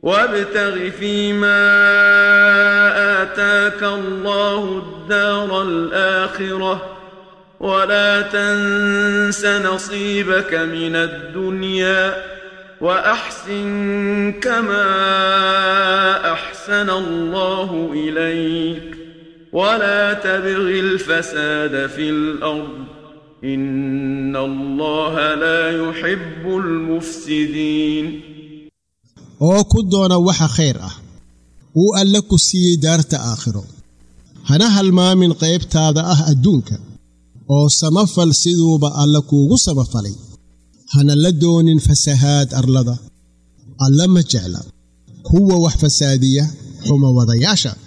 وابتغ فيما آتاك الله الدار الآخرة ولا تنس نصيبك من الدنيا وأحسن كما أحسن الله إليك ولا تبغ الفساد في الأرض إن الله لا يحب المفسدين oo ku doona waxa khayr ah uu alle ku siiyey daarta aakhiro hana halmaamin qaybtaada ah adduunka oo samafal siduuba alle kuugu samafalay hana la doonin fasahaad arlada alle ma jecla kuwa wax fasaadiya xuma wadayaasha